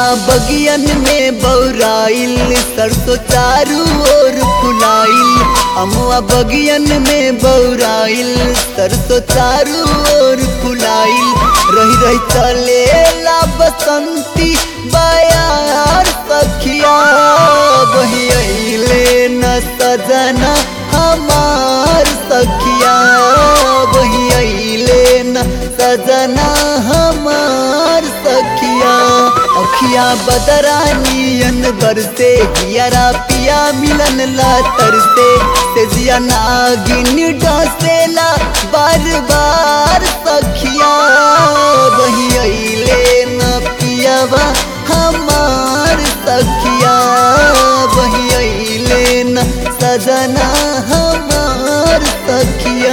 बगियन में बौराइल सरसों चारू ओर फुलाइल अमुआ बगियन में बौराइल सरसों चारू ओर फुलाइल रही रही चले ला बसंती बयार सखिया वही अइले न सजना हमार सखिया वही अइले न सजना हमार सखिया अखिया बदरानियन बरसे हियरा पिया मिलन ला तरसे तेजिया नागिन डसेला बार बार सखिया वही अइले न पियावा हमार सखिया वही अइले न सजना हमार सखिया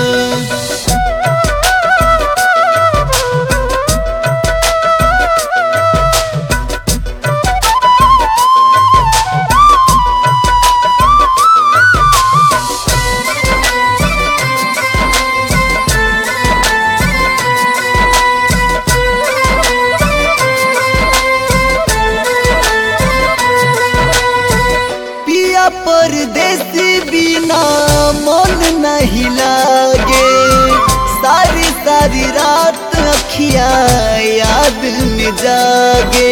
पिया परदेसी बिना मन नहीं लागे सारी सारी रात अखिया याद में जागे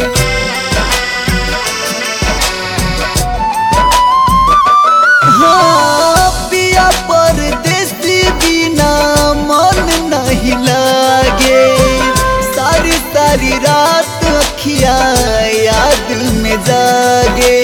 हाँ पिया परदेसी बिना मन नहीं लागे सारी सारी रात अखिया याद में जागे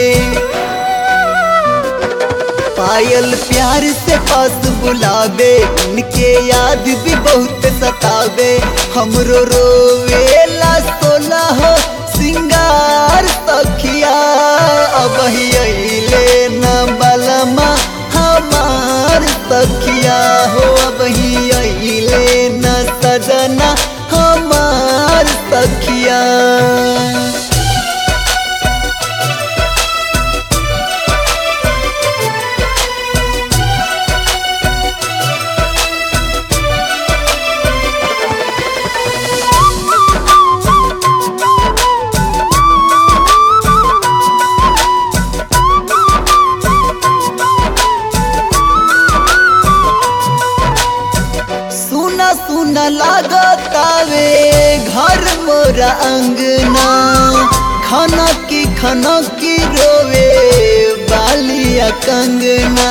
पायल प्यार से पास बुलावे उनके याद भी बहुत सतावे हमरो रोवेला सोला हो सिंगार सखिया अब ही अइले न बलमा हमार सखिया हो अब ही अइले न सजना हमार सखिया सुना सुना लागतावे घर मोरा अंगना खाना की खाना की रोवे बालिया कंगना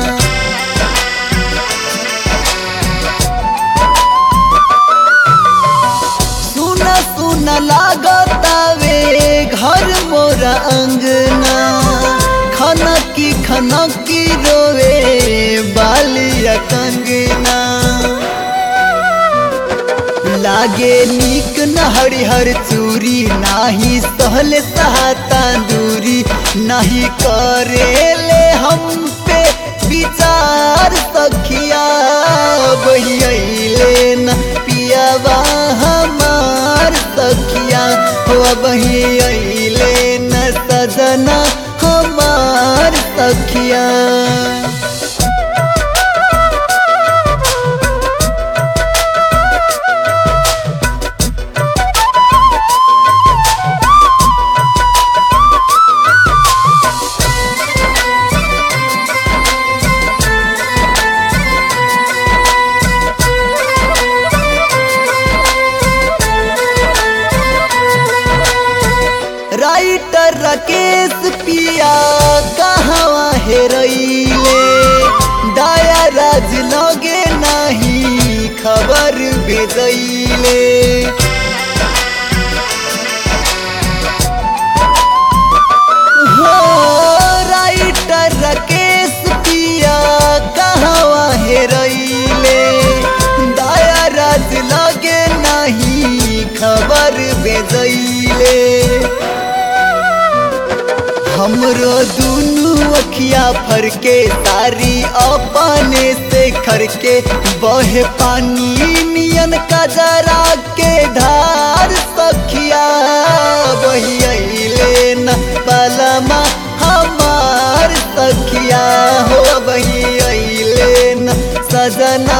सुना सुना लागतावे घर मोरा अंगना खाना की खाना की रोवे बालिया कंगना लागे नीक न हरिहर चूरी नाही सहल सहाता दूरी नहीं करेले हम पे विचार सखिया वही अइले न पियावा हमार सखिया हो वही अइले न सजना हमार सखिया राइटर राकेश पिया कहवा हेरैले दाया राज लगे नाही खबर भेजैले हो राइटर राकेश पिया कहवा हेरैले दाया राज लगे नाही खबर भेजैले हमरो दुनू अखिया फरके तारी अपने से खरके बहे पानी नियन कजरा के धार सखिया वही अइले न पलमा हमार सखिया हो वही अइले न सजना